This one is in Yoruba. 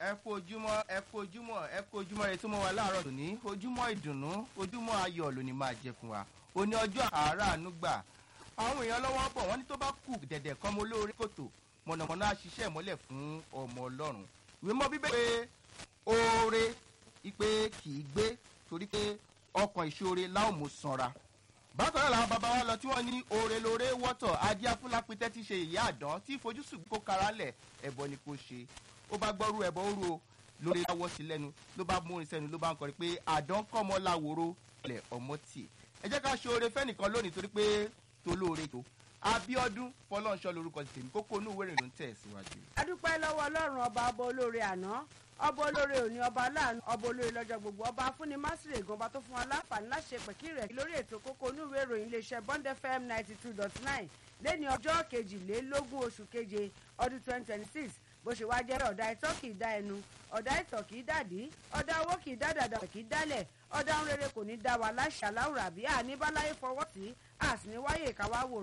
ẹ kú ojúmọ́ ẹ kú ojúmọ́ ẹ kú ojúmọ́ rẹ tó mọ́ wa láàárọ̀ lóní ojúmọ́ ìdùnnú ojúmọ́ ayọ̀ lóní máa jẹ fún wa òní ọjọ́ àáràánú gbà àwọn èèyàn lọ́wọ́ bọ̀ wọ́n ní tó bá kù dẹ̀dẹ̀ kan mo lóore kòtò mọ̀nàmọ́ná á ṣiṣẹ́ ìmọ́lẹ̀ fún ọmọ ọlọ́run ìwé mọ́ bíbẹ́ pé oore ipe kì í gbé torí pé ọkàn ìṣoore láwọn mú sanra bákan náà làwọn bàbá wa lọ tí wọ́n ní oore lóore wọ́tọ̀ adé afúlápítẹ́ ti ṣe ìyá àdán tí ìfojúsùn kó kara lẹ̀ ẹ̀bọ ni kò ṣe ó bá gbọ́rú ẹ̀bọ ó ru o lórí láwọ́ sí lẹ́nu ló bá mú orin sẹ́nu ló bá ń kọrin pé àdán kọ́mọ láwòrò ilẹ̀ ọmọ tì ẹ jẹ́ ká ṣe oore fẹ́nìkan lónìí torí pé tolóore tó abiodun fọlọ́nṣọ́ lorúkọ tèmi kókó inú ìwé ìrìn ló ń tẹ̀ síwájú. adúpẹ́ lọ́wọ́ ọlọ́run ọba ọba olóore àná ọba olóore òní ọba aláàánú ọba olóore lọ́jọ́ gbogbo ọba afúnni másìrè gan ọba tó fún wa láǹfààní láṣẹ pẹ̀kí rẹ̀ lórí ètò kókó inú ìwé ìròyìn iléeṣẹ́ bond fm ninety two dot nine lẹ́ni ọjọ́ kejìlélógún oṣù keje ọdún twenty twenty six bó ṣe wáá jẹ́ ọ̀dà ìtọ́ kì í dá ẹnu ọ̀dà ìtọ̀ kì í dàdí ọ̀dà owó kì í dá dàdà kì í dálẹ̀ ọ̀dà ń rere kò ní dá wa láṣà láwùrà bí àní báláyé fọwọ́ sí àsìníwáyé ìkáwá wò